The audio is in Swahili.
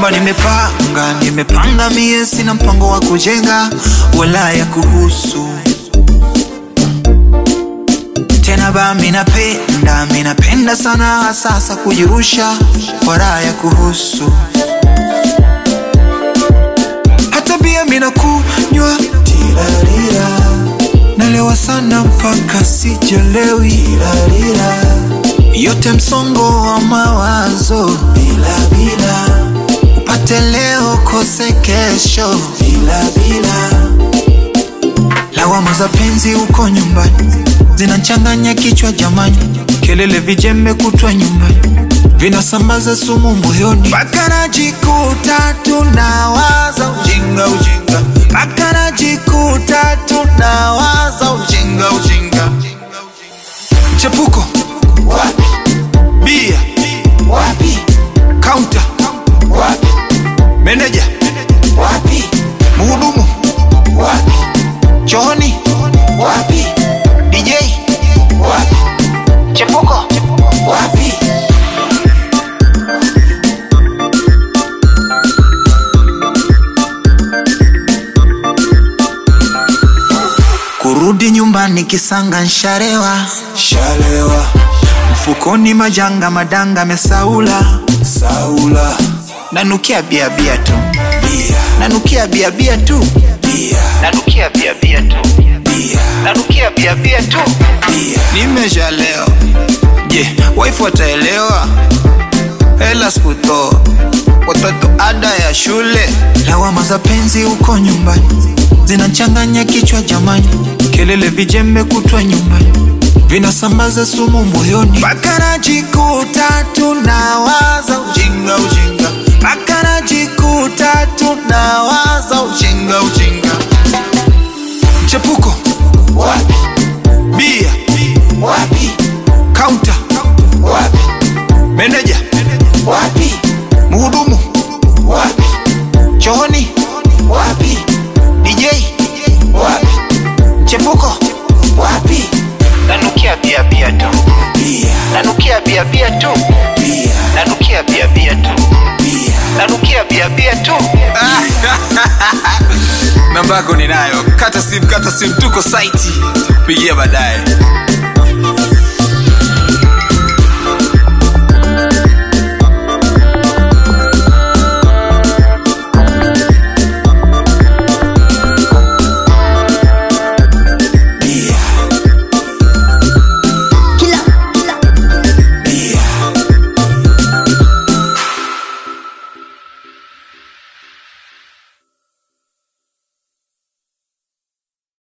nyumba nimepanga, nimepanga mie, sina mpango wa kujenga wala ya kuhusu tena ba minapenda, minapenda sana sasa kujirusha kwa raha ya kuhusu hata bia minakunywa tilalila, nalewa sana mpaka sijelewi tilalila, yote msongo wa mawazo bila bila, upate leo kose kesho bila bila, lawama za penzi uko nyumbani zinachanganya kichwa jamani, kelele vijembe kutwa nyumbani vinasambaza sumu moyoni, mpaka najikuta tunawaza ujinga ujinga, mpaka najikuta tunawaza ujinga ujinga. Chepuko wapi bia wapi kaunta wapi meneja wapi mhudumu wapi chooni wapi DJ wapi Chepuko wapi kurudi nyumbani kisanga nsharewa shalewa mfukoni majanga madanga mesaula saula nanukia bia bia tu bia nanukia bia bia tu bia nanukia bia bia tu bia nanukia bia bia tu bia nimesha leo je waifu wataelewa hela sikutoa watoto ada ya shule lawama za penzi uko nyumbani zinachanganya kichwa jamani kelele vijembe kutwa nyumbani vinasambaza sumu moyoni mpaka najikuta tunawaza ujinga ujinga mpaka najikuta tunawaza ujinga ujinga mchepuko wapi bia wapi kaunta wapi meneja wapi mhudumu wapi chooni wapi DJ wapi chepuko wapi nanukia bia bia tu bia nanukia bia bia tu bia nanukia bia bia tu bia nanukia bia bia tu namba yako ninayo kata simu kata simu tuko saiti pigia baadaye